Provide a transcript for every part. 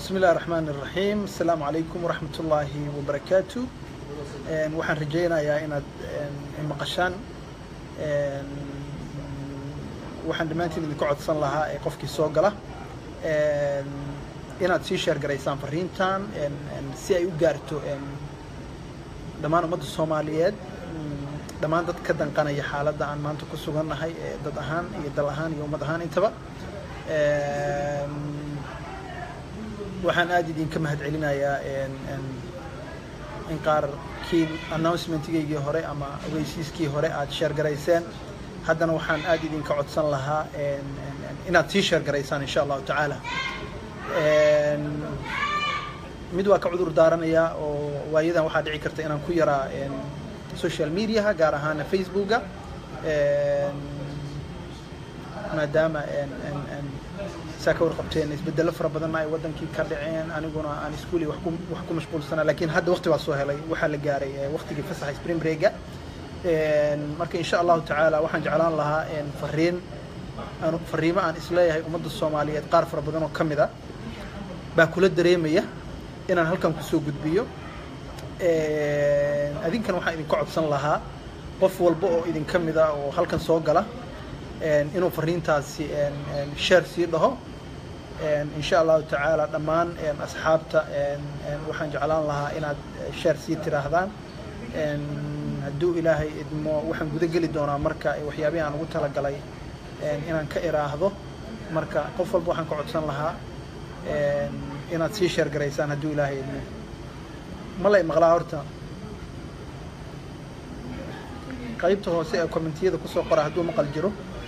bismi illahi raxmaan iraxiim asalaamu calaykum waraxmat ullaahi wabarakaatu waxaan rajaynayaa inaad maqashaan waxaan dhammaantiin idinka codsan lahaa ee qofkii soo gala inaad sii sheer garaysaan fariintan si ay u gaarto dhammaan ummadda soomaaliyeed dhammaan dad ka danqanaya xaaladda aan maanta ku sugannahay ee dad ahaan iyo dal ahaan iyo ummad ahaan intaba waxaan aada idinka mahad celinayaa in qaarkii announcementgaygii hore ama ogeysiiskii hore aad sheergarayseen haddana waxaan aada idinka codsan lahaa inaad sii sheergaraysaan insha allahu tacaala mid waa ka cudur daaranayaa oo waayadan waxaa dhici karta inaan ku yaraa social mediaha gaar ahaana facebooka maadaama saa ka warqabteen isbedelo fara badanna ay wadankii ka dhaceen aniguna aan iskuuli wax ku mashquulsanaa lakiin hadda waqti baa soo helay waxaa la gaaray waqtigii fasaxa spring breaka marka insha allahu tacaala waxaan jeclaan lahaa fariin fariimo aan isleeyahay ummadda soomaaliyeed qaar fara badan oo ka mid a baa kula dareemaya inaan halkan kusoo gudbiyo adinkan waxaan idinka codsan lahaa qof walba oo idinka mid a oo halkan soo gala inuu fariintaasi sheer sii dhaho insha allahu tacaala dhammaan asxaabta waxaan jeclaan lahaa inaad sheer sii tiraahdaan hadduu ilaahay idmo waxaan guda geli doonaa marka waxyaabihii aan ugu talagalay inaan ka iraahdo marka qof walba waxaan ka codsan lahaa inaad sii sheer garaysaan hadduu ilaahay idmo ma lay maqlaa horta qaybta hoose ee commentiyada kusoo qora hadduu maqal jiro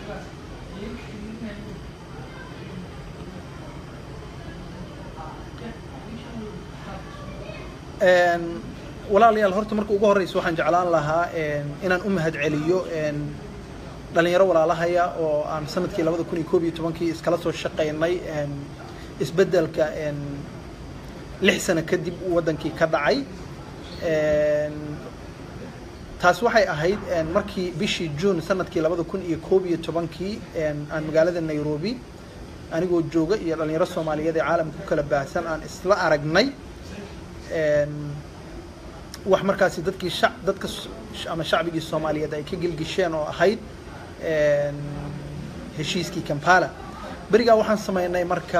walaalayaal horta marka ugu horeysa waxaan jeclaan lahaa inaan u mahad celiyo dhalinyaro walaalahaya oo aan sanadkii labada kun iyo koob iyo tobankii iskala soo shaqaynay isbeddelka lix sano kadib waddankii ka dhacay taas waxay ahayd markii bishii june sanadkii labada kun iyo koob iyo tobankii aan magaalada nairobi anigoo jooga iyo dhalinyaro soomaaliyeed ee caalamka ku kala baahsan aan isla aragnay wax markaasi dadkii sha dadka ama shacbigii soomaaliyeed ay ka gelgisheen oo ahayd heshiiskii kampala berigaa waxaan sameynay marka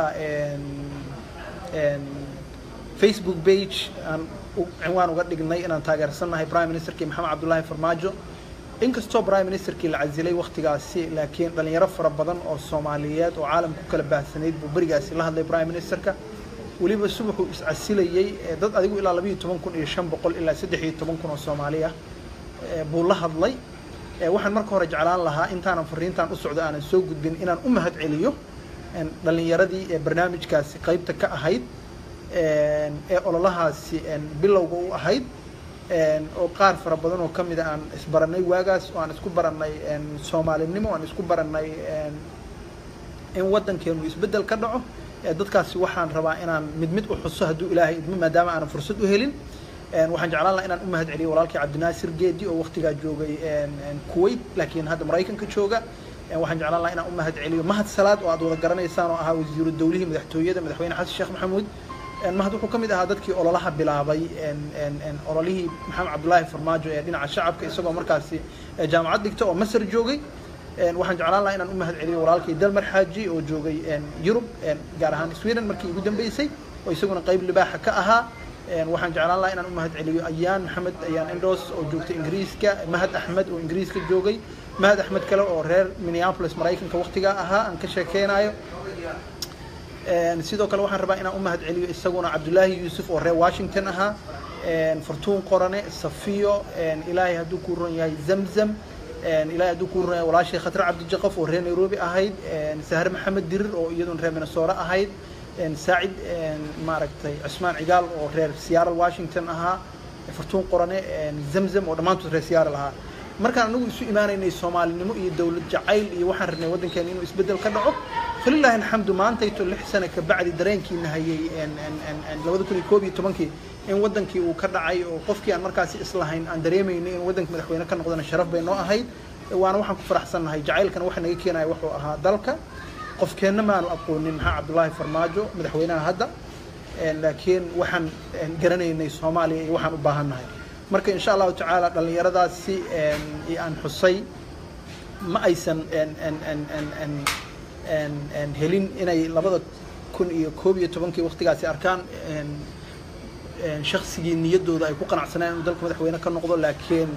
facebook page aan cinwaan uga dhignay inaan taageersannahay prime ministerkii maxamed cabdullaahi farmaajo inkastoo prime ministerkii la casilay waktigaasi laakiin dhalinyaro fara badan oo soomaaliyeed oo caalamka ku kala baahsanayd buu berigaasi la hadlay prime ministerka weliba subaxuu iscasilayey dad adigu ilaa labayo toban kun iyo shan boqol ilaa saddex iyo toban kun oo soomaali ah buu la hadlay waxaan marka hore jeclaan lahaa intaanan fariintan u socdo aanan soo gudbin inaan u mahad celiyo dhalinyaradii ee barnaamijkaasi qaybta ka ahayd ee ololahaasi bilowga u ahayd oo qaar fara badan oo ka mida aan isbaranay waagaas oo aan isku barannay soomaalinimo aan isku barannay in waddankeenu isbeddel ka dhaco dadkaasi waxaan rabaa inaan mid mid u xuso hadduu ilaahay idmo maadaama aanan fursad u helin waxaan jeclaan lahaa inaan u mahad celiyo walaalkii cabdinaasir geedi oo waktigaa joogay kuwait laakiin hadda maraykanka jooga waxaan jeclaan lahaa inaan u mahad celiyo mahad salaad oo aad wada garanaysaan oo ahaa wasiiru dawlihii madaxtooyada madaxweyne xasan sheekh maxamuud mahad wuxuu ka mid ahaa dadkii ololaha bilaabay ololihii maxamed cabdullaahi farmaajo ee dhinaca shacabka isagoo markaasi jaamacad dhigta oo masar joogay waxaan jeclaan lahaa inaan u mahad celiyo walaalkii dalmar xaaji oo joogay yurub gaar ahaan sweden markii ugu dambeysay oo isaguna qayb libaaxa ka ahaa waxaan jeclaan lahaa inaan u mahad celiyo ayaan maxamed ayaan indos oo joogtay ingiriiska mahad axmed oo ingiriiska joogay mahad axmed kale oo reer minneapolis maraykanka waktigaa ahaa aan ka sheekeynayo sidoo kale waxaan rabaa inaan u mahad celiyo isaguna cabdullaahi yuusuf oo reer washington ahaa fartuun qorane safiyo ilaahay hadduu kuu ron yahay zamzam ilaahay hadduu kuu ron yahay walaashay khatre cabdijaqaf oo reer nairobi ahayd sahre maxamed dirir oo iyaduna reer minnesota ahayd saacid maaragtay cusmaan cigaal oo reer seattle washington ahaa fartuun qorane zamzam oo dhammaantood reer seattle ahaa markaan anagu isu imaanaynay soomaalinimo iyo dowlad jacayl iyo waxaan rabnay waddankeena inuu isbeddel ka dhaco falilaahi alxamdu maantayto lix sano ka bacdi dareenkiina hayay labada kun iyo koob iyo tobankii in waddankii uu ka dhacay oo qofkii aan markaasi islahayn aan dareemaynay in waddanka madaxweyne ka noqdana sharaf bay noo ahayd waana waxaan ku faraxsannahay jacaylkana waxa naga keenaya wuxuu ahaa dalka qofkeenna maanu aqoonin maxaa cabdullaahi farmaajo madaxweynaha hadda laakiin waxaan garanaynay soomaaliya iyo waxaan u baahannahay marka insha allahu tacaala dhallinyaradaasi aan xusay ma aysan helin inay labada kun iyo koob iyo tobankii waktigaasi arkaan shaksigii niyaddooda ay ku qanacsaneen inuu dalka madaxweyne ka noqdo laakiin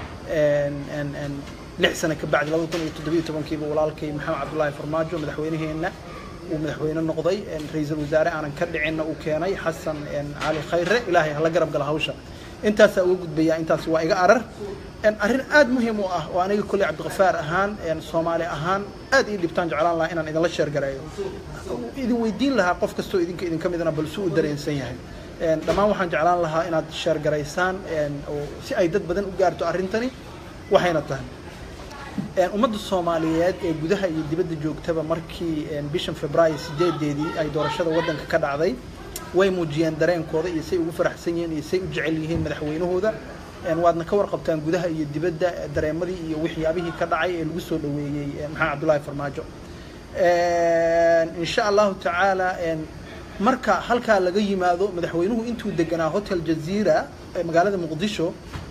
lix sano ka bacdi labada kun iyo toddobiyo tobankiiba walaalkay maxamed cabdullaahi farmaajo madaxweyneheenna uu madaxweyne noqday ra-iisul wasaare aanan ka dhicinna uu keenay xasan cali khayre ilaahay hala garab gala hawsha intaasaa uga gudbayaa intaas waa iga arar arrin aada muhiim u ah oo aniga kolley cabdikafaar ahaan soomaali ahaan aad ii dhibtaan jeclaan lahaa inaan idinla sheergareeyo idin weydiin lahaa qof kastoo idinka idinka midna bal su u dareensan yahay dhammaan waxaan jeclaan lahaa inaad sheergaraysaan oo si ay dad badan u gaarto arrintani waxayna tahay ummadda soomaaliyeed ee gudaha iyo dibadda joogtaba markii bishan februaayo sideedeedii ay doorashada waddanka ka dhacday way muujiyeen dareenkooda iyo say ugu faraxsan yihiin iyo say u jecel yihiin madaxweynahooda waadna ka warqabtaan gudaha iyo dibadda dareemadii iyo waxyaabihii ka dhacay ee lagu soo dhaweeyey maxamed cabdullaahi farmaajo insha allahu tacaala marka halkaa laga yimaado madaxweynuhu intuu deganaa hotel jazeera magaalada muqdisho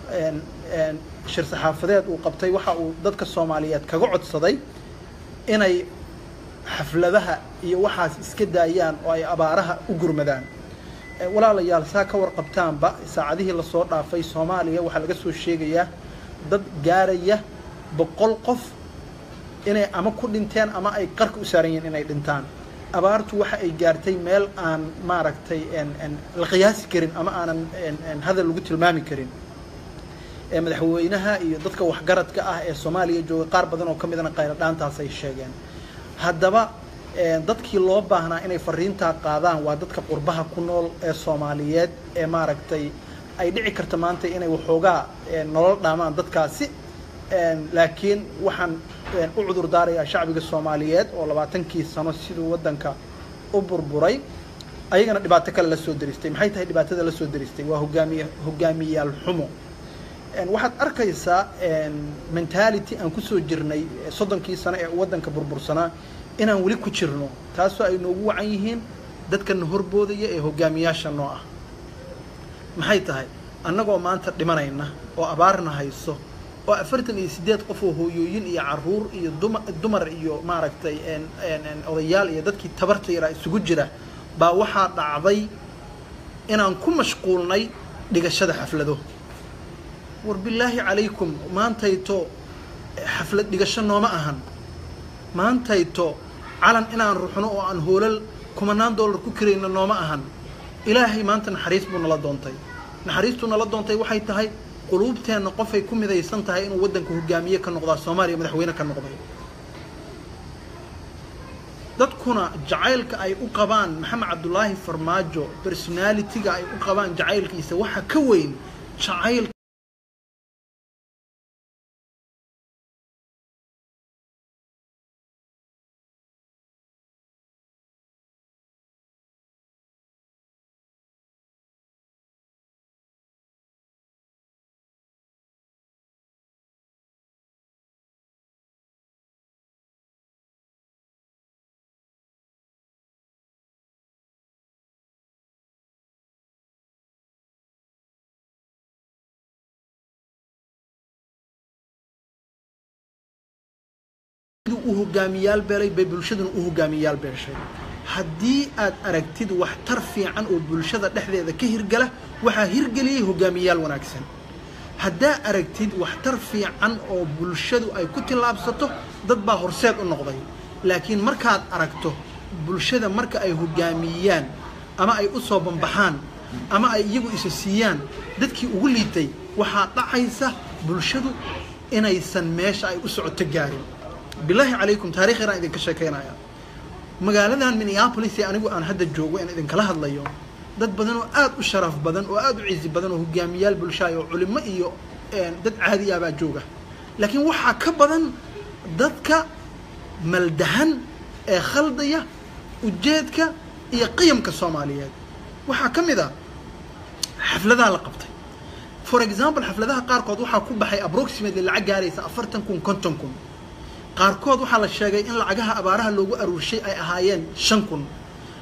shir saxaafadeed uu qabtay waxa uu dadka soomaaliyeed kaga codsaday inay xafladaha iyo waxaas iska daayaan oo ay abaaraha u gurmadaan walaalayaal saa ka warqabtaanba saacadihii lasoo dhaafay soomaaliya waxaa laga soo sheegayaa dad gaaraya boqol qof inay ama ku dhinteen ama ay qarka u saaran yihiin inay dhintaan abaartu waxa ay gaartay meel aan maaragtay la qiyaasi karin ama aanan hadal lagu tilmaami karin madaxweynaha iyo dadka waxgaradka ah ee soomaaliya jooga qaar badan oo ka midana qayladhaantaas ay sheegeen haddaba dadkii loo baahnaa inay fariintaa qaadaan waa dadka qurbaha ku nool ee soomaaliyeed ee maaragtay ay dhici karta maanta inay waxoogaa nolol dhaamaan dadkaasi laakiin waxaan u cudur daarayaa shacbiga soomaaliyeed oo labaatankii sano siduu waddanka u burburay ayagana dhibaato kale la soo deristay maxay tahay dhibaatada la soo deristay waa hogaamiye hogaamiyayaal xumo waxaad arkaysaa mentality aan kusoo jirnay soddonkii sano ee waddanka burbursanaa inaan weli ku jirno taasoo ay noogu wacan yihiin dadkana horboodaya ee hogaamiyaasha noo ah maxay tahay annagoo maanta dhimanayna oo abaarna hayso oo afartan iyo siddeed qof oo hooyooyin iyo caruur iyo duma dumar iyo maaragtay odayaal iyo dadkii tabarta yaraa isugu jira baa waxaa dhacday inaan ku mashquulnay dhigashada xaflado war bilaahi calaykum maantayto xaflad dhigasho nooma ahan maantayto calan inaan ruxno oo aan hoolal kumanaan dollar ku karayna nooma ahan ilaahay maanta naxariis buu nala doontay naxariistuu nala doontay waxay tahay quluubteenna qofay ku midaysan tahay inuu waddanka hogaamiye ka noqdaa soomaaliya madaxweyne ka noqday dadkuna jacaylka ay u qabaan maxamed cabdulaahi farmaajo personalitiga ay u qabaan jacaylkiisa waxa ka weyn jacayl u hogaamiyaal beelay bay bulshaduna u hogaamiyaal beeshay haddii aad aragtid waxtar fiican oo bulshada dhexdeeda ka hirgala waxaa hirgeliyey hogaamiyaal wanaagsan haddaa aragtid waxtar fiican oo bulshadu ay ku tillaabsato dad baa horseed u noqday laakiin markaad aragto bulshada marka ay hogaamiyaan ama ay u soo bambaxaan ama ay iyagu isa siiyaan dadkii ugu liitay waxaa dhacaysa bulshadu inaysan meesha ay u socoto gaarin bilaahi calaykum taarikh yaraan idinka sheekaynaya magaaladan minneapolis ee anigu aan hadda joogo aan idinkala hadlayo dad badan oo aada u sharaf badan oo aada u cizi badan oo hogaamiyaal bulshaay oo culimo iyo dad caadi ah baa jooga laakiin waxaa ka badan dadka maldahan ee khaldaya ujeedka iyo qiyamka soomaaliyeed waxaa ka mid a xafladaha la qabtay for example xafladaha qaarkood waxaa ku baxay approximately lacag gaaraysa afartan kun konton kun qaarkood waxaa la sheegay in lacagaha abaaraha loogu aruurshay ay ahaayeen shan kun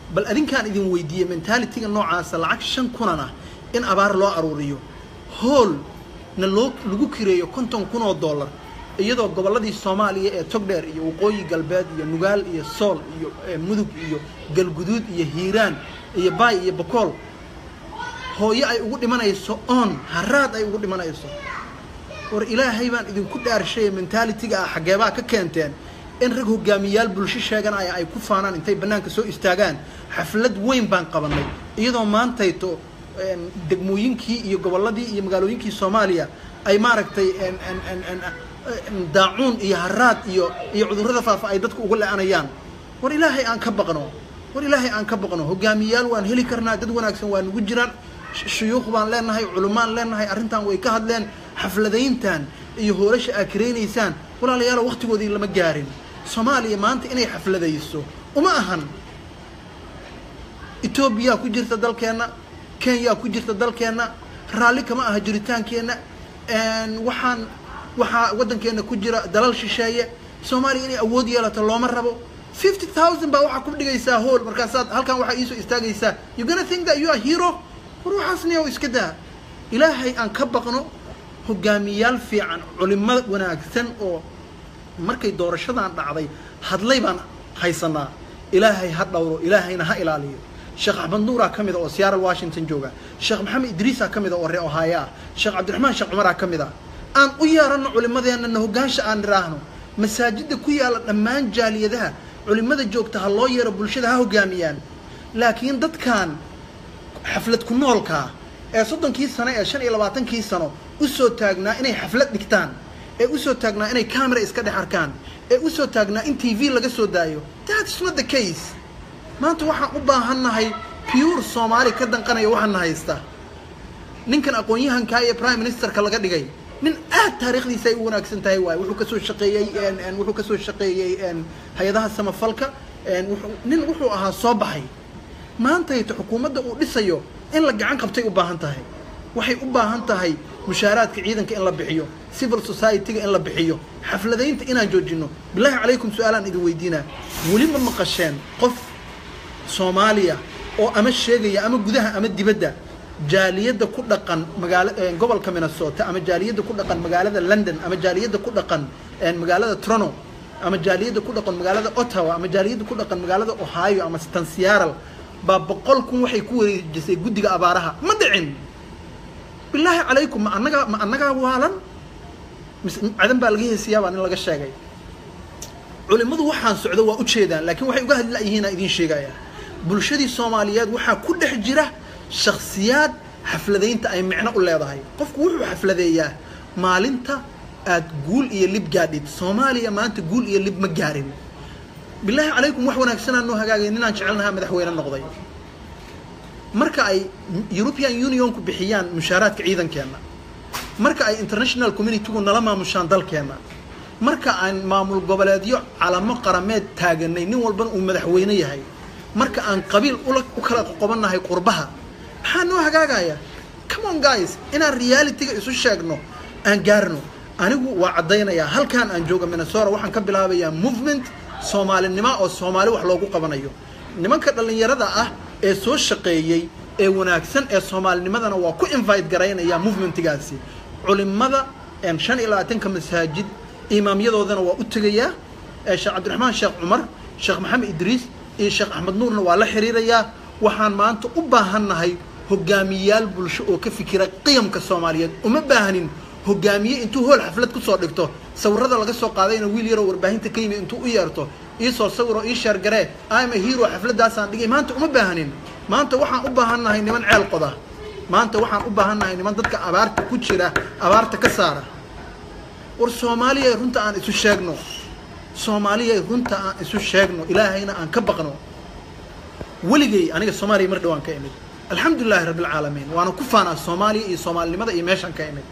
bal adinkaan idin weydiiyey mentaalitiga noocaasa lacag shan kunan ah in abaar loo aruuriyo hool na loo lagu kireeyo konton kun oo dollar iyadoo gobolladii soomaaliya ee togdheer iyo waqooyi galbeed iyo nugaal iyo sool iyo mudug iyo galguduud iyo hiiraan iyo baay iyo bakool hooyo ay ugu dhimanayso oon haraad ay ugu dhimanayso war ilaahay baan idinku dhaarshay mentaalitiga ah xaggeebaa ka keenteen in rag hogaamiyaal bulsho sheeganaya ay ku faanaan intay bannaanka soo istaagaan xaflad weyn baan qabanay iyadoo maantayto degmooyinkii iyo gobolladii iyo magaalooyinkii soomaaliya ay maaragtay daacuun iyo haraad iyo iyo cudurrada faafa ay dadku uga le-anayaan war ilaahay aan ka baqno war ilaahay aan ka baqno hogaamiyaal waan heli karnaa dad wanaagsan waa nugu jiraan shuyuukh baan leenahay culumaan leenahay arrintan way ka hadleen xafladayntan iyo hoolasha aad karaynaysaan walaalayaalo waktigoodii lama gaarin soomaaliya maanta inay xafladayso uma ahan etoobiyaa ku jirta dalkeenna kenya ku jirta dalkeenna raalli kama aha jiritaankeenna waxaan waxaa waddankeena ku jira dalal shisheeye soomaaliya inay awood yeelato looma rabo fifty thousand baa waxaa ku dhigaysaa hool markaasaad halkan waxaa iisoo istaagaysaa you gonna think that you are hero war waxaasniya o iska daa ilaahay aan ka baqno hogaamiyaal fiican culimo wanaagsan oo markay doorashadan dhacday hadlay baan haysanaa ilaahay ha dhowro ilaahayna ha ilaaliyo sheekh axmed nuuraa ka mida oo seattle washington jooga sheekh maxamed idriisaa ka mida oo ree ohaayo ah sheekh cabdiraxmaan sheekh cumaraa ka mid ah aan u yeeranno culimadeenna na hogaansha aan nidhaahno masaajidda ku yaalla dhammaan jaaliyadaha culimada joogta ha loo yeero bulshada ha hogaamiyaan laakiin dadkan xaflad ku noolkaa ee soddonkii sano ee shan iyo labaatankii sano usoo taagnaa inay xaflad dhigtaan ee usoo taagnaa inay camera iska dhex arkaan ee usoo taagnaa in t v laga soo daayo that's not the case maanta waxaan u baahannahay pure soomaali ka danqanaya waxaana haysta ninkan aqoon-yahankaa ee prime ministerka laga dhigay nin aad taariikhdiisa ay u wanaagsan tahay waaye wuxuu kasoo shaqeeyey wuxuu kasoo shaqeeyey hay-adaha samafalka nin wuxuu ahaa soo baxay maantayto xukuumadda uu dhisayo in la gacan qabtay u baahan tahay waxay u baahan tahay mushaaraadka ciidanka in la bixiyo civil society-ga in la bixiyo xafladaynta inaan joojino bilaahi calaykum su-aalaan idin weydiinaa weli ma maqasheen qof soomaaliya oo ama sheegaya ama gudaha ama dibadda jaaliyadda ku dhaqan magaala gobolka minnesota ama jaaliyadda ku dhaqan magaalada london ama jaaliyadda ku dhaqan magaalada trono ama jaaliyadda ku dhaqan magaalada ottawa ama jaaliyadda ku dhaqan magaalada ohio ama stansearal baa boqol kun waxay ku wareejisay guddiga abaaraha ma dhicin bilaahi calaykum ma annagaa ma annagaa waalan mise cadan baa laga heesiyaa baa nin laga sheegay culimmadu waxaan socdo waa ujeedaan laakiin waxay uga hadlayihiinaa idiin sheegaya bulshadii soomaaliyeed waxaa ku dhex jira shaksiyaad xafladaynta ay micno u leedahay qofku wuxuu xafladeeyaa maalinta aad guul iyo lib gaadhid soomaaliya maanta guul iyo lib ma gaarin bilaahi calaykum wax wanaagsanaa noo hagaagay ninaan jecelnahaa madaxweyne noqday marka ay european unionku bixiyaan mushaaraadka ciidankeenna marka ay international communitygu nala maamushaan dalkeenna marka aan maamul goboleedyo calamo qarameed taaganay nin walbana uu madaxweyne yahay marka aan qabiil u kala qoqobannahay qurbaha maxaa noo hagaagaya come on guys inaan realityga isu sheegno aan gaarno anigu waa caddaynayaa halkaan aan jooga minnesota waxaan ka bilaabayaa movement soomaalinimo oo soomaali wax loogu qabanayo nimanka dhallinyarada ah ee soo shaqeeyey ee wanaagsan ee soomaalinimadana waa ku invite garaynaya movementigaasi culimada shan iyo labaatanka masaajid imaamyadoodana waa u tegayaa sheekh cabdiraxmaan sheekh cumar sheekh maxamed idriis iyo sheekh axmed nuurna waa la xiriirayaa waxaan maanta u baahannahay hogaamiyaal bulsho oo ka fikira qiyamka soomaaliyeed uma baahanin hogaamiye intuu hool xaflad kusoo dhigto sawirada laga soo qaadayna wiil yaroo warbaahinta ka yimi intuu u yeerto iisoo sawiroo ii sheergaree ama hero xafladaasaan dhigay maanta uma baahanin maanta waxaan u baahannahay niman ceel qoda maanta waxaan u baahannahay niman dadka abaarta ku jira abaarta ka saara war soomaaliya runta aan isu sheegno soomaaliya runta aan isu sheegno ilaahayna aan ka baqno weligay aniga soomaaliya mar dhawaan ka imid alxamdulilahi rabbi alcaalamiin waana ku faanaa soomaaliya iyo soomaalinimada iyo meeshaan ka imid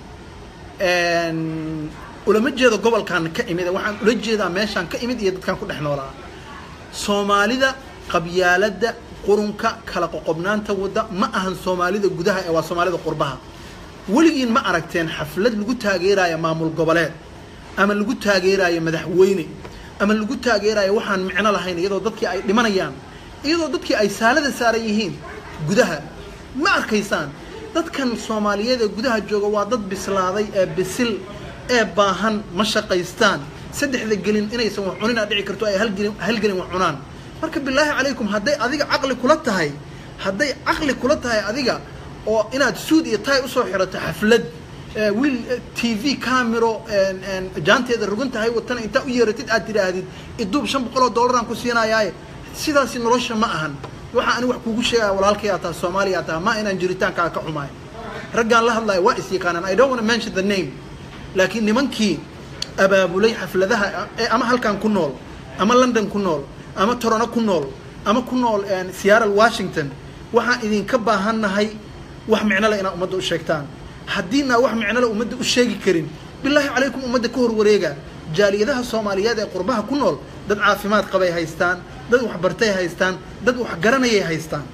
ulama jeedo gobolkaan ka imid waxaan ula jeedaa meeshaan ka imid iyo dadkaan ku dhex noolaa soomaalida qabyaaladda qurunka kala qoqobnaanta wadda ma ahan soomaalida gudaha ee waa soomaalida qurbaha weligiin ma aragteen xaflad lagu taageeraayo maamul goboleed ama lagu taageeraayo madaxweyne ama lagu taageeraayo waxaan micno lahayn iyadoo dadkii ay dhimanayaan iyadoo dadkii ay saalada saaran yihiin gudaha ma arkaysaan dadkan soomaaliyeed ee gudaha jooga waa dad bislaaday ee bisil ee baahan ma shaqaystaan saddexda gelin inaysan wax cuninaa dhici karto ay halgelin halgelin wax cunaan marka bilaahi calaykum hadday adiga caqli kula tahay hadday caqli kula tahay adiga oo inaad suud iyo tay usoo xirato xaflad wiil t v camero jaanteeda rugan tahay watana intaa u yeeratid aad tidhaahdid iduub shan boqol oo dollaraan ku siinayaaye sidaasi nolosha ma ahan waxaa ani wax kuugu sheegaya walaalkayaa taha soomaaliya taha ma inaan jiritaankaaga ka xumaay raggaan la hadlaya waa is yaqaanaan i don't want to mention the name laakiin nimankii abaabulay xafladaha ee ama halkan ku nool ama london ku nool ama torono ku nool ama ku nool seattle washington waxaan idinka baahannahay wax micno leh inaad ummadda u sheegtaan haddiinaa wax micno leh ummadda u sheegi karin bilaahi calaykum ummadda ka horwareega jaaliyadaha soomaaliyeed ee qurbaha ku nool dad caafimaad qabay haystaan dad waxbartay haystaan dad waxgaranayay haystaan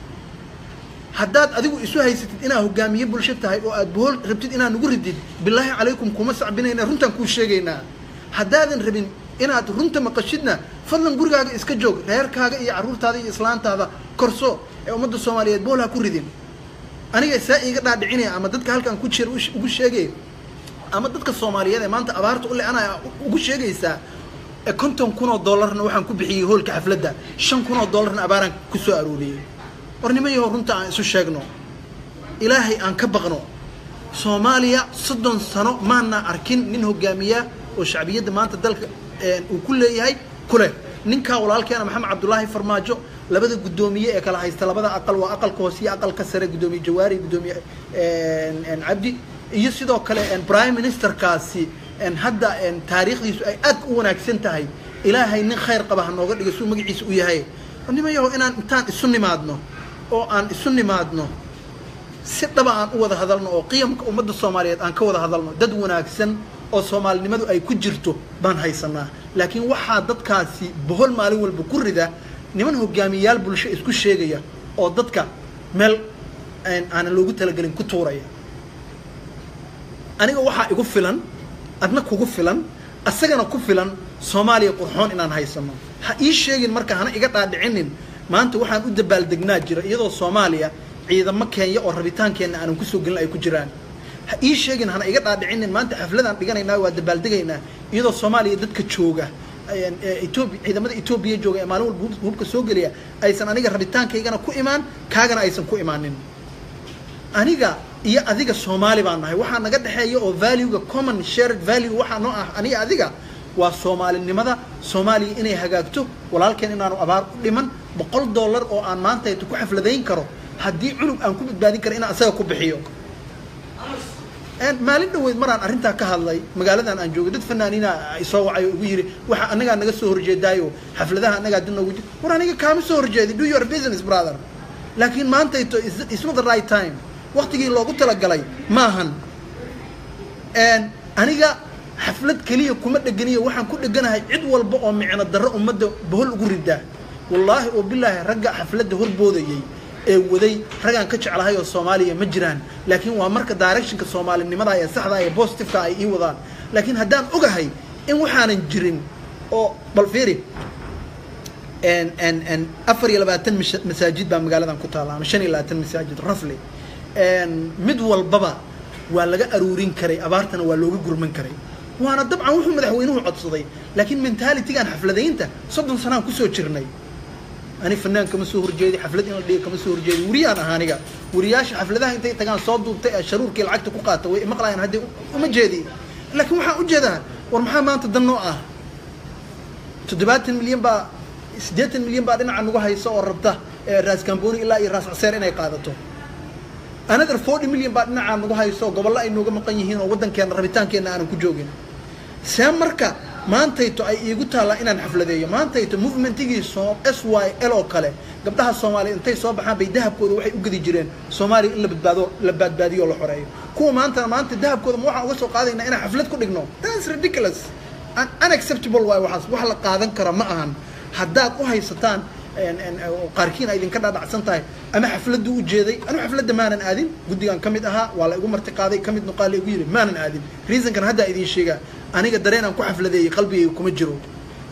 haddaad adigu isu haysatid inaad hogaamiye bulsho tahay oo aad bohol rabtid inaad nagu ridid bilaahi calaykum kuma sacbinayna runtaan kuu sheegaynaa haddaadan rabin inaad runta maqashidna fadlan gurigaaga iska joog reerkaaga iyo carruurtaada iyo islaantaada korso ee ummadda soomaaliyeed bohol ha ku ridin aniga saa iiga dhaadhicinaya ama dadka halkan ku jira ugu sheegay ama dadka soomaaliyeed ee maanta abaarta u le-anaya ugu sheegaysaa konton kun oo dollarna waxaan ku bixiyey hoolka xafladda shan kun oo dollarna abaaraan ku soo arooriyey war nima yahow runta aan isu sheegno ilaahay aan ka baqno soomaaliya soddon sano maana arkin nin hogaamiya oo shacbiyadda maanta dalka uu ku leeyahay kuleh ninkaa walaalkeena maxamed cabdulaahi farmaajo labada guddoomiye ee kala haysta labada aqal waa aqalka hoose iyo aqalka sare guddoomiye jawaari guddoomiye cabdi iyo sidoo kale prime ministerkaasi hadda taariikhdiisu ay aad u wanaagsan tahay ilaahay nin khayr qaba ha nooga dhiga suu magaciisa u yahay nima yaho inaan intaan isu nimaadno oo aan isu nimaadno si dhaba aan u wada hadalno oo qiyamka ummadda soomaaliyeed aan ka wada hadalno dad wanaagsan oo soomaalinimadu ay ku jirto baan haysanaa laakiin waxaa dadkaasi bohol maalin walba ku rida niman hogaamiyayaal bulsho isku sheegaya oo dadka meel aanan loogu talagelin ku tuuraya aniga waxaa igu filan adna kugu filan asagana ku filan soomaaliya qurxoon inaan haysano ha ii sheegin marka hana iga dhaadhicinin maanta waxaan u dabaaldegnaa jira iyadoo soomaaliya ciidamo keenya oo rabitaankeenna aanan kusoo gelin ay ku jiraan ha ii sheegin hana iga dhaadhicinin maanta xafladaan dhiganaynaa waa dabaaldegaynaa iyadoo soomaaliya dadka jooga etoobiya ciidamada etoobiya jooga ee maalin walba hubka soo geliya aysan aniga rabitaankaygana ku imaan kaagana aysan ku imaanin aniga iyo adiga soomaali baan nahay waxaa naga dhexeeya oo valuega common shared value waxaa noo ah aniga adiga waa soomaalinimada soomaaliya inay hagaagto walaalkeen inaanu abaar u dhiman boqol dollar oo aan maantayto ku xafladayn karo haddii cunug aan ku badbaadin karo inaan asaga ku bixiyo maalin dhaweyd maraan arrintaa ka hadlay magaaladan aan joogay dad fanaaniina isoo wacay oo igu yidhi waxa anagaa naga soo horjeedaayo xafladaha anagaa dib noogu jir war aniga kaama soo horjeedi do your business brother laakiin maantayto is not the right time waktigii loogu talagalay maahan aniga xaflad keliya kuma dhegeniyo waxaan ku dheganahay cid walba oo micno darro ummadda bohol ugu ridaa wallaahi oo bilaahi ragga xafladda horboodayay ee waday raggaan ka jeclahay oo soomaaliya ma jiraan laakiin waa marka directionka soomaalinimada ee saxda ee positiveka ay ii wadaan laakiin haddaan ogahay in waxaanan jirin oo bal fiiri afar iyo labaatan masaajid baa magaaladan ku taalla ama shan iyo labaatan masaajid rafli mid walbaba waa laga aruurin karay abaartana waa looga gurman karay waana dabcan wuxuu madaxweynuhu codsaday laakiin mentalitygaan xafladaynta soddon sanaan kusoo jirnay ani fanaan kama soo horjeedi xaflad in la dhiga kama soo horjeedi wariyaan ah aniga wariyaasha xafladaha intay tagaan soo duubtay ee sharuurkii lacagta ku qaata way maqlayaan haddii uma jeedi laakiin waxaan ujeedaa war maxaa maanta dan noo ah toddobaatan milyan baa siddeetan milyan baa dhinaca nagu haysa oo rabta raas kamboni ilaa iyo raas caseer inay qaadato another forty million baa dhinacaa nagu hayso gobollo ay nooga maqan yihiin oo waddankeena rabitaankeenna aanan ku joogin see marka maantayto ay iigu taallaa inaan xafladeeyo maantayto movementigii so s y l oo kale gabdhaha soomaaliya intay soo baxaan bay dahabkooda waxay u gedi jireen soomaaliya in la badbaado la baadbaadiyo oo la xoreeyo kuwa maantana maanta dahabkooda ma waxaan uga soo qaadaynaa inaan xaflad ku dhigno that's ridiculous unacceptable waay waxaas wax la qaadan kara ma ahan haddaad u haysataan qaarkiin ay idinka dhaadhacsan tahay ama xafladdu u jeeday anu xafladda maanan aadin guddigan ka mid ahaa waa la igu marti qaaday ka mid nuqaal la igu yidhi maanan aadin reasonkan haddaa idiin sheegaa aniga dareen aan ku xafladeeyey qalbigayga kuma jiro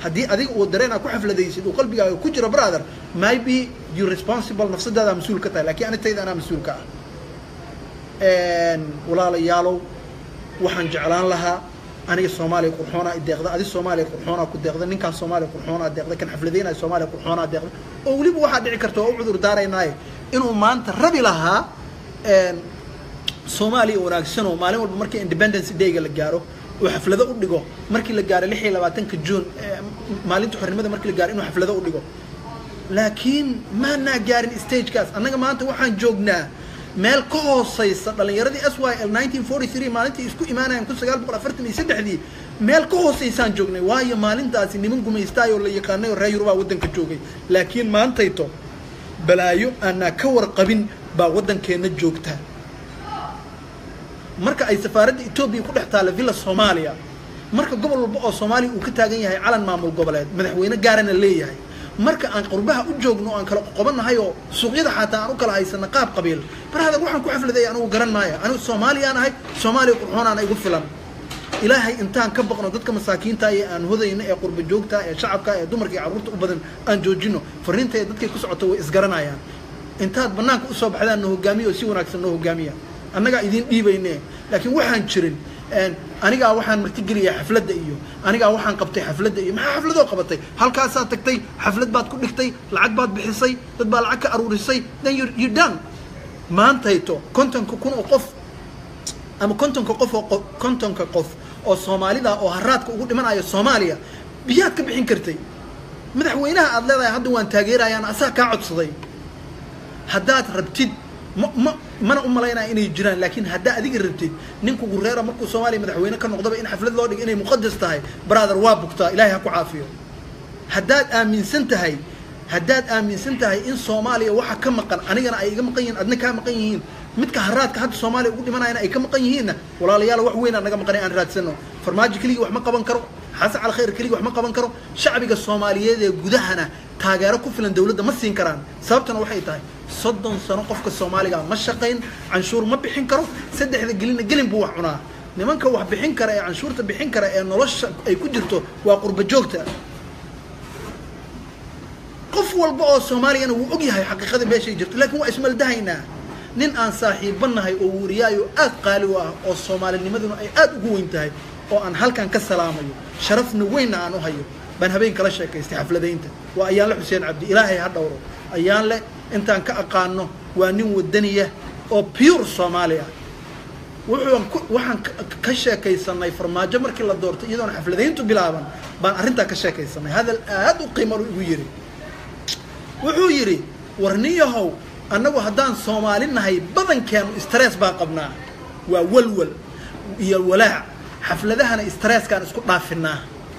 haddii adiga uu dareen aad ku xafladaysid uu qalbigaaga ku jiro brother maybe you responsible nafsadaada mas-uul ka tahay lakiin anitayda anaa mas-uul ka ah walaalayaalow waxaan jeclaan lahaa aniga soomaaliya qurxoonaa deeqda adi soomaaliya qurxoonaa ku deeqda ninkaan soomaaliya qurxoonaa deeqda kan xafladaynaya soomaaliya qurxoonaa deeqda oo weliba waxaa dhici karta oo u cudur daaraynaaye inuu maanta rabi lahaa soomaaliya wanaagsan oo maalin walba markii independence dayga la gaaro uu xaflado u dhigo markii la gaaro lix iyo labaatanka juun maalinta xornimada markii la gaaro inuu xaflado u dhigo laakiin maanaa gaarin stagekaas annaga maanta waxaan joognaa meel ka hooseysa dhalinyaradii s y l nineteen forty three maalintii isku imaanayaan kun sagaal boqol afartan iyo saddexdii meel ka hooseysaan joognay waayo maalintaasi niman gumaystaay oo la yaqaanay oo reer yurubaa waddanka joogay laakiin maantayto balaayo aanaa ka warqabin baa waddankeenna joogta marka ay safaaradda etoobiya ku dhex taalla villa soomaaliya marka gobol walba oo soomaaliya uu ka taagan yahay calan maamul goboleed madaxweyne gaarana leeyahay marka aan qurbaha u joogno o aan kala qoqobannahay oo suuqyada xataa aan u kala haysana qaab qabiil barahada waxaan ku xafladay anigu garan maayo anigu soomaaliyaan ahay soomaaliya qurxoonaana igu filan ilaahay intaan ka baqno dadka masaakiinta ee aan hodayno ee qurba joogta ee shacabka ee dumarka iyo carruurta u badan aan joojino fariinta ee dadkay ku socoto way isgaranayaan intaad banaanka usoo baxdaan na hogaamiya oo si wanaagsan noo hogaamiya annagaa idiin dhiibayne laakiin waxaan jirin anigaa waxaan martigeliyaa xafladda iyo anigaa waxaan qabtay xafladda iyo maxaa xafladoo qabatay halkaasaad tagtay xaflad baad ku dhigtay lacag baad bixisay dad baa lacag ka aruurisay then you you done maantayto kontonka kun oo qof ama kontonka qof oo kontonka qof oo soomaalida oo haraadka ugu dhimanayo soomaaliya biyaad ka bixin kartay madaxweynaha aad leedahay hadda waan taageerayaan asaa kaa codsaday haddaad rabtid ma ma mana u malaynaya inay jiraan laakiin haddaa adiga rabtid ninku gureera markuu soomaaliya madaxweyne ka noqdaba in xaflad loo dhigo inay muqadas tahay brother waa bugtaa ilahay ha ku caafiyo haddaad aaminsan tahay haddaad aaminsan tahay in soomaaliya waxa ka maqan anigana ay iga maqan yihiin adna kaa maqan yihiin midka haraadka hadda soomaaliya ugu dhimanayana ay ka maqan yihiinna walaalayaal wax weyn aan naga maqanay aan raadsano farmaajo keligii wax ma qaban karo xasan cali khayr keligii wax ma qaban karo shacbiga soomaaliyeed ee gudahana taageero ku filan dawladda ma siin karaan sababtana waxay tahay soddon sano qofka soomaaliga ma shaqayn canshuur ma bixin karo saddexda gelina gelin buu wax cunaa nimanka wax bixin kara ee canshuurta bixin kara ee nolosha ay ku jirto waa qurba joogta qof walba oo soomaaliyana wuu og yahay xaqiiqada meeshay jirto laakiin waa ismaldahaynaa nin aan saaxiiba nahay oo wariyaayo aad qaali u ah oo soomaalinimaduna ay aad ugu weyn tahay oo aan halkan ka salaamayo sharafna weynna aan u hayo baan habeen kala sheekaystay xafladaynta waa ayaanle xuseen cabdi ilaahay ha dhowro ayaanle intaan ka aqaano waa nin wadaniya oo pure soomaaliya wuxuun waxaan ka sheekaysanay farmaajo markii la doortay iyadoona xafladayntu bilaaban baan arrintaa ka sheekaysanay hadal aad u qiimalu igu yidhi wuxuu yidhi warniyahow annagu haddaan soomaali nahay badankeenu stress baan qabnaa waa walwal iyo walaac xafladahana stresskaan isku dhaafinaa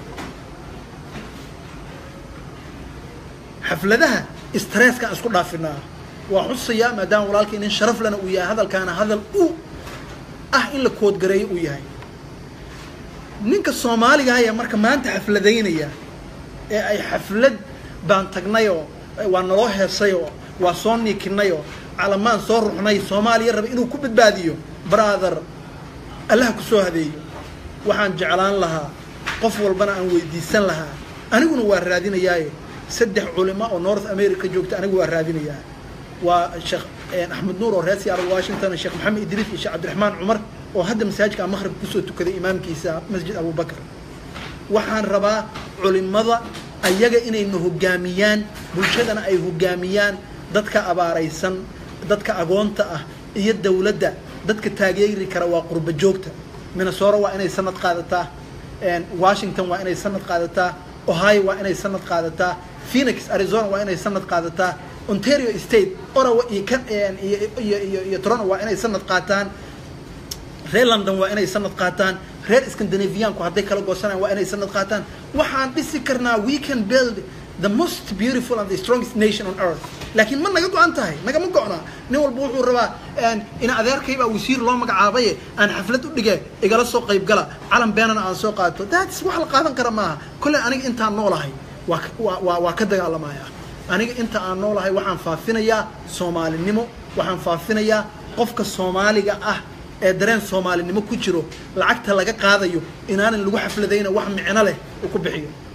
xafladaha stresskaan isku dhaafinaa waa xusayaa maadaama walaalkii nin sharaf lana uu yahay hadalkaana hadal u ah in la koodgareeyo uu yahay ninka soomaaliga ayaa marka maanta xafladaynaya ee ay xaflad baan tagnayoo waa naloo heesayoo waa soo niikinayoo calamaan soo ruxnay soomaaliya raba inuu ku badbaadiyo brother allaha ku soo hadeeyo waxaan jeclaan lahaa qof walbana aan weydiisan lahaa aniguna waa raadinayaaye saddex culimo oo north america joogta anigu waa raadinayaa waa sheekh axmed nuur oo reer seattle washington sheekh maxamed idriis iyo sheekh cabdiraxmaan cumar oo hadda masaajidka maqrib kusoo tukaday imaamkiisa masjid abubakar waxaan rabaa culimada ayaga inayna hogaamiyaan bulshadana ay hogaamiyaan dadka abaaraysan dadka agoonta ah iyo dawladda dadka taageeri kara waa qurba joogta minnesota waa inay sanad qaadataa washington waa inay sanad qaadataa ohio waa inay sanad qaadataa phoenix arizona waa inay sanad qaadataa ontario state orawa iyo kan iyo iyo iyo iyo toronto waa inay sanad qaataan reer london waa inay sanad qaataan reer scandinavianku hadday kala goosanayaan waa inay sanad qaataan waxaan dhisi karnaa we can build the most beautiful and the strongest nation on earth laakiin ma naga go-an tahay nagama go-na nin walba wuxuu rabaa ina adeerkaybaa wasiir loo magacaabaye aan xaflad u dhige igala soo qayb gala calan beenana aan soo qaato that's wax la qaadan kara maaha kolley aniga intaan noolahay waa waa waa ka dagaalamaya aniga inta aan noolahay waxaan faafinayaa soomaalinimo waxaan faafinayaa qofka soomaaliga ah ee dareen soomaalinimo ku jiro lacagta laga qaadayo inaanan lagu xafladayna wax micno leh uu ku bixiyo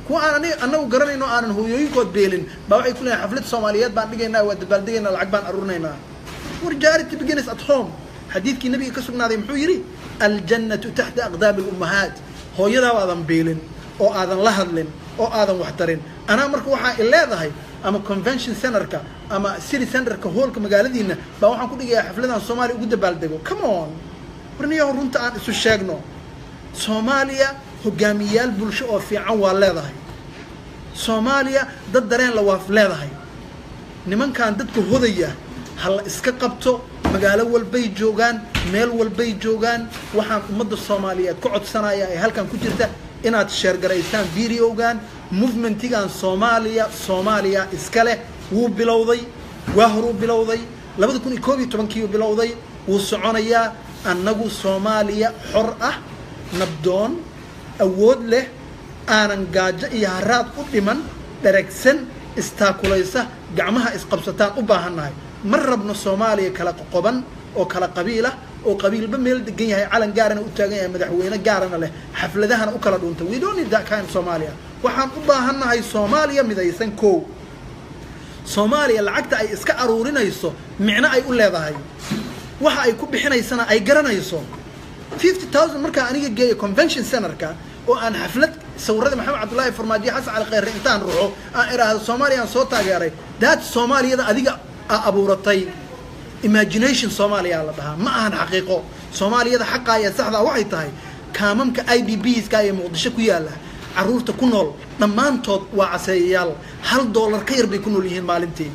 kuwa aan ani anagu garanayno aanan hooyooyinkood beelin baa waxay ku leeyahay xaflad soomaaliyeed baan dhigaynaa waa dabaaldegaynaa lacag baan aruurinaynaa war charity begins at home xadiidkii nabiga ka sugnaaday muxuu yidhi aljannatu taxta aqdaami lummahaat hooyadaa aadan beelin oo aadan la hadlin oo aadan wax tarin anaa marka waxaa i leedahay ama convention centerka ama city centerka hoolka magaaladiina baa waxaan ku dhigayaa xafladan soomaaliya ugu dabaaldego come on warniyaho runta aan isu sheegno soomaaliya hogaamiyayaal bulsho oo fiican waa leedahay soomaaliya dad dareen la waaf leedahay nimankan dadka hodaya ha la iska qabto magaalo walbay joogaan meel walbay joogaan waxaan ummadda soomaaliyeed ka codsanaya ee halkan ku jirta inaad sheergaraysaan videogan movementigan soomaaliya soomaaliya iska leh wuu bilowday waa horuu bilowday labada kun iyo koob iyo tobankiiu bilowday wuu soconayaa annagu soomaaliya xor ah nabdoon awood leh aanan gaajo iyo haraad u dhiman dheragsan istaakulaysa gacmaha isqabsataan u baahannahay ma rabno soomaaliya kala qoqoban oo kala qabiilah oo qabiilba meel degan yahay calan gaarana u taagan yahay madaxweyne gaarana leh xafladahana u kala dhunta we don't need that kind of Somalia waxaan u baahannahay Soomaaliya midaysan koow Soomaaliya lacagta ay iska aruurinayso micno ay u leedahay waxa ay ku bixinaysana ay garanayso 50000 markaa aniga geeyo convention centerka oo aan xaflad sawirada maxamed cabdullaahi farmaajo xasan cali khayre intaan ruxo aan iraahdo Soomaaliya aan soo taageeray that Soomaaliyada adiga abuuratay imagination soomaaliya la dhahaa ma ahan xaqiiqo soomaaliyada xaqaa ee saxdaa waxay tahay kaamamka i d bska ee muqdisho ku yaalla caruurta ku nool dhammaantood waa caseeyayaal hal doolar ka yar bay ku nool yihiin maalintii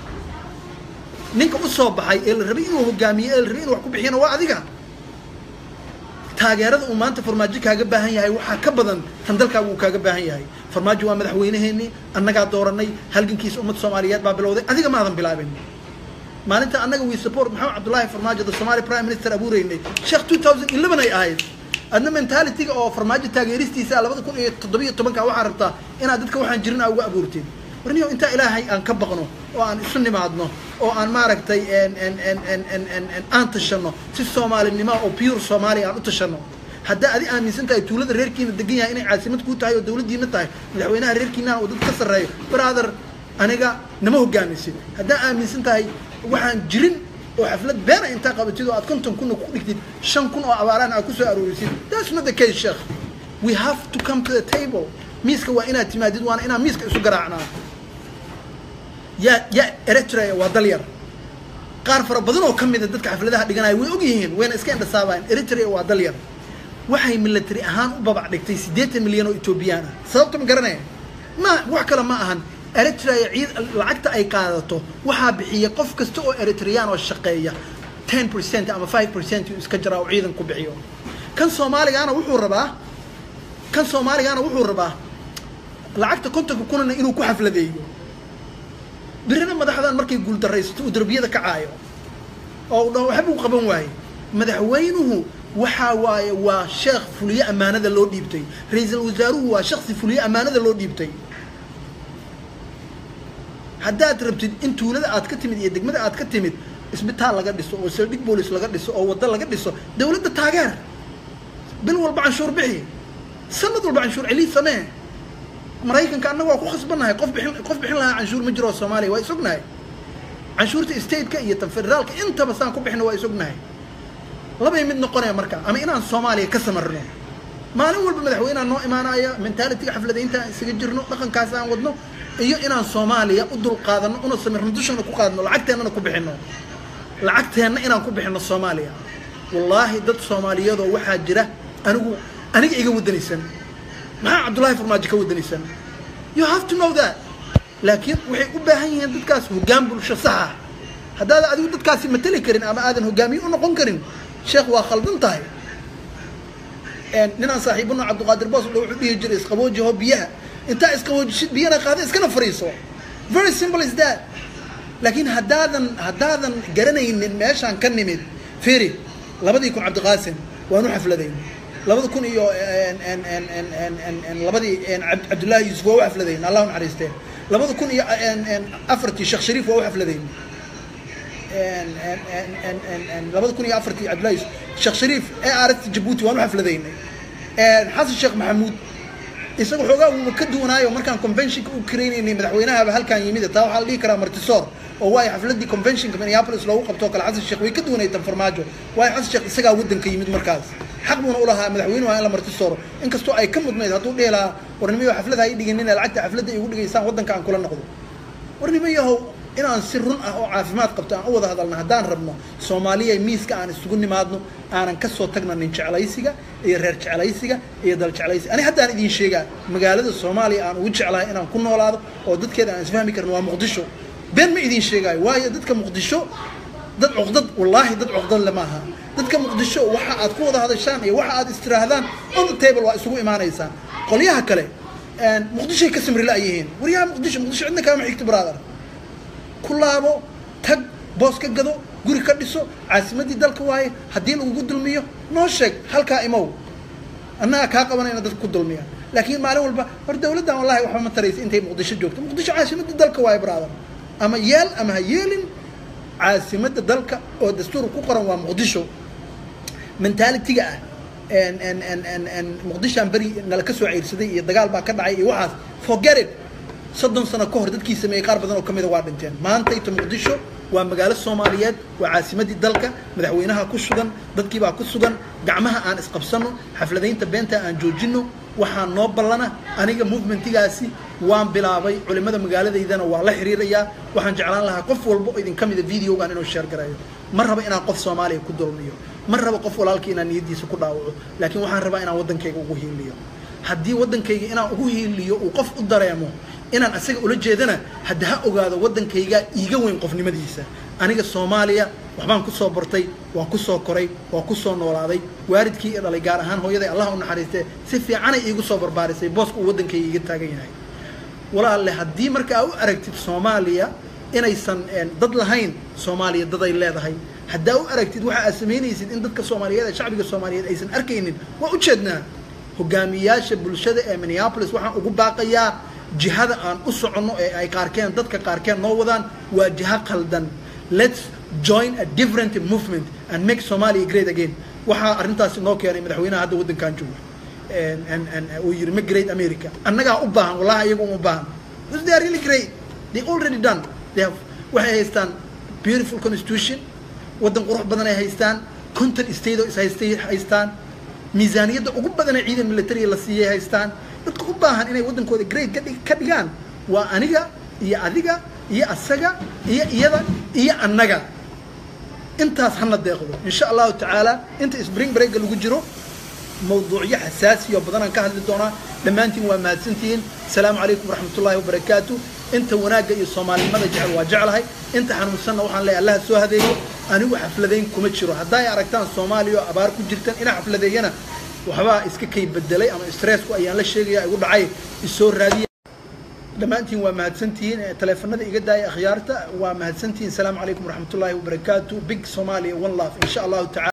ninka u soo baxay ee la rabay inuu hogaamiyo ee la rabay inuu wax ku bixiyana waa adiga taageerada uu maanta farmaajo kaaga baahan yahay waxaa ka badan tan dalkaaga uu kaaga baahan yahay farmaajo waa madaxweyneheenii annagaa dooranay halgankiisa ummadda soomaaliyeed baa bilowday adiga maadan bilaabin maalinta annaga we support maxamed cabdullaahi farmaajo the somali prime minister abuureynay sheekh two thousand eleven ay ahayd adna mentalityga oo farmaajo taageeristiisa labada kun iyo toddobiyo tobanka waxaa rabtaa inaad dadka waxaan jirin aa uga abuurteen warniyo intaa ilaahay aan ka baqno oo aan isu nimaadno oo aan maaragtay aan tashano si soomaalinimo oo pure soomaaliya aan u tashano haddaa adi aaminsan tahay tuulada reerkiina degan yahay inay caasimad kuu tahay oo dawladdiina tahay madaxweynaha reerkiinana oo dad ka sarreeyo brother aniga nama hogaamisid haddaa aaminsan tahay waxaan jirin oo xaflad beena intaa qabatid oo aad konton kunna ku dhigtid shan kun oo abaaraan aad kusoo aroorisid that's not the case sheekh we have to come to the table miiska waa inaad timaadid waana inaan miiska isu garaacnaa ya ya eritrea waa dal yar qaar fara badan oo ka mida dadka xafladaha dhiganaya way og yihiin wayna iska indhasaabayaan eritrea waa dal yar waxay military ahaan u babac dhigtay siddeetan milyan oo etoobiyaan ah sababta ma garanaya ma wax kale ma ahan eritrea ciid lacagta ay qaadato waxaa bixiya qof kasta oo eritreyaan oo shaqeeya ten percent ama five percent uu iska jaraa oo ciidan ku bixiyo kan soomaaligaana wuxuu rabaa kan soomaaligaana wuxuu rabaa lacagta kontonka kunana inuu ku xafladeeyo birina madaxdan markay guuldaraysato uu darbiyada kacaayo oo u dhaho waxba u qaban waaye madaxweynuhu waxaa waaye waa sheekh fuliye ammaanada loo dhiibtay ra-iisul wasaaruhu waa shaksi fuliye ammaanada loo dhiibtay haddaad rabtid in tuulada aad ka timid iyo degmada aad ka timid isbitaal laga dhiso oo saldhig boolis laga dhiso oo waddo laga dhiso dawladda taageer bil walba canshuur bixi sanad walba canshuur celii samee maraykanka annaga waa ku khasbannahay qof bixin qof bixin lahaa canshuur ma jiro soomaaliya waa isognahay canshuurta stateka iyo tan federaalka intaba saan ku bixino waa isognahay labay mid noqonaya marka ama inaan soomaaliya ka samarno maalin walba madaxweyneha noo imaanaya mentalityga xafladaynta aan isaga jirno dhaqankaas aan wadno iyo inaan soomaaliya u dul qaadano una samirno dushana ku qaadno lacagteennana ku bixino lacagteenna inaan ku bixino soomaaliya wallaahi dad soomaaliyadoo waxaa jira anigu aniga iga wadanaysan maxaa cabdullaahi farmaajo ka wadanaysan you have to know that laakiin waxay u baahan yihiin dadkaas hoggaan bulsho saxa haddaadan adigu dadkaasi mateli karin ama aadan hogaamiye u noqon karin sheekh waa khaldan tahay ninaan saaxiibano cabdiqaadir boos wuxuu dhihi jiray isqaboojiho biyaha intaa isqaboojishid biyana qaada iskana fariiso very simple is that laakiin haddaadan haddaadan garanaynin meeshaan ka nimid firi labadii kun cabdiqaasim waanu xafladayn labada kun iyo labadii cabdullaahi yuusuf waa u xafladayn allah u naxariistee labada kun iyo afartii sheekh shariif waa u xafladayn labada kun iyo afartii cabdullahi yuusuf sheekh shariif ee aaragti jabuuti waan u xafladaynay xasan sheekh maxamuud isaga xoogaa wuuba ka duwanaayo markaan conventionka u kareynaynay madaxweynahaba halkaan yimid taa waxaa la dhihi karaa martisoor oo waayo xafladii conventionka minneapolis loogu qabtoo kale xasan sheekh way ka duwanay tan farmaajo waayo xasan sheekh isagaa waddanka yimid markaas xaq buuna ulahaa madaxweynuhu waa in la martisooro inkastoo ay ka mudnayd hadduu dhihi lahaa warnimo xaflada ha ii dhiganina lacagta xafladda igu dhigaysaan waddanka aan kula noqdo warnimo yahow inaan si run ah oo caafimaad qabto aan u wada hadalno haddaan rabno soomaaliya miiska aan isugu nimaadno aanan kasoo tagna nin jeclaysiga iyo reer jeclaysiga iyo dal jeclaysiga ani haddaan idiin sheegaa magaalada soomaaliya aan ugu jeclahay inaan ku noolaado oo dadkeeda aan isfahmi karin waa muqdisho been ma idiin sheegaayo waayo dadka muqdisho dad cuqdad wallaahi dad cuqdad le maaha dadka muqdisho waxa aad ku wada hadashaan iyo waxa aad istiraahdaan on the table waa isugu imaanaysaan qolyaha kale muqdishoay ka samri la-yihiin waryaha muqdisho muqdisho cidna kaama xigto brother ku laabo tag boos ka gado guri ka dhiso caasimadii dalka waaye haddii lagugu dulmiyo noo sheeg halkaa imow annaga kaa qabanayna dadka ku dulmiya laakiin maalin walba hor dawladdan wallahi waxba ma taraysa intay muqdisho joogto muqdisho caasimadii dalka waaye brother ama yeel ama ha yeelin caasimadda dalka oo dastuur ku qoran waa muqdisho mentalitiga ah muqdishaan beri nala ka soo ceyrsaday iyo dagaal baa ka dhacay iyo waxaas forget it soddon sano ka hor dadkii sameeyey qaar badan oo ka mida waa dhinteen maantayta muqdisho waa magaalo soomaaliyeed waa caasimadii dalka madaxweynaha ku sugan dadkiibaa ku sugan gacmaha aan isqabsano xafladaynta beenta aan joojino waxaa noo ballana aniga movementigaasi waan bilaabay culimada magaaladaydana waa la xiriirayaa waxaan jeclaan lahaa qof walba oo idinka mida videogan inuu sheer garayo ma raba inaan qof soomaaliya ku dulmiyo ma raba qof walaalkii inaan niyaddiisa ku dhaawaco laakiin waxaan rabaa inaan waddankayga ugu hiiliyo haddii waddankayga inaan ugu hiiliyo uu qof u dareemo inaan asaga ula jeedana hadda ha ogaado waddankayga iiga weyn qofnimadiisa aniga soomaaliya waxbaan kusoo bartay waan kusoo koray waan kusoo noolaaday waalidkii i dhalay gaar ahaan hooyaday allah u naxariistee si fiicanay iigu soo barbaarisay booska uu waddankayga iga taagan yahay walaalle haddii marka aa u aragtid soomaaliya inaysan dad lahayn soomaaliya daday leedahay haddaa u aragtid waxa aad samaynaysid in dadka soomaaliyeed ee shacbiga soomaaliyeed aysan arkaynin waa ujeednaa hogaamiyaasha bulshada ee minneapolis waxaan ugu baaqayaa jihada aan u soconno ee ay qaarkeen dadka qaarkeen noo wadaan waa jiha qaldan let's join a different movement and make somalia great again waxaa arrintaasi noo keenay madaxweynaha hadda waddankan jooga uu yiri ma great america annagaa u baahan wallahi iyagu uma baahan because they are really great they already done they have waxay haystaan beautiful constitution waddan qurux badan ay haystaan conton state oo is haystay haystaan miisaaniyadda ugu badanee ciidan militariga la siiyay haystaan dadka u baahan inay waddankooda great ka dhig ka dhigaan waa aniga iyo adiga iyo asaga iyo iyada iyo annaga intaas hana deeqdo insha allahu tacaala inta spring breaka lagu jiro mawduucyo xasaasiyo badanaan ka hadli doonaa dhammaantiin waa mahadsantihiin asalaamu calaykum waraxmat ullahi wabarakaatu inta wanaagga iyo soomaalinimada jecel waa jeclahay inta xanuunsanna waxaan leeyahay allaha soo hadeeyo anigu xafladayn kuma jiro haddaa ay aragtaan soomaaliya oo abaar ku jirtan inaa xafladeeyana waxbaa iska kay bedelay ama stressku ayaan la sheegaya igu dhacay isoo raadiya dhammaantiin waa mahadsantihiin taleefanada iga daaya akhyaarta waa mahadsantihiin asalaamu calaykum waraxmat ullahi wabarakaatu big somalia one love insha allahu tacala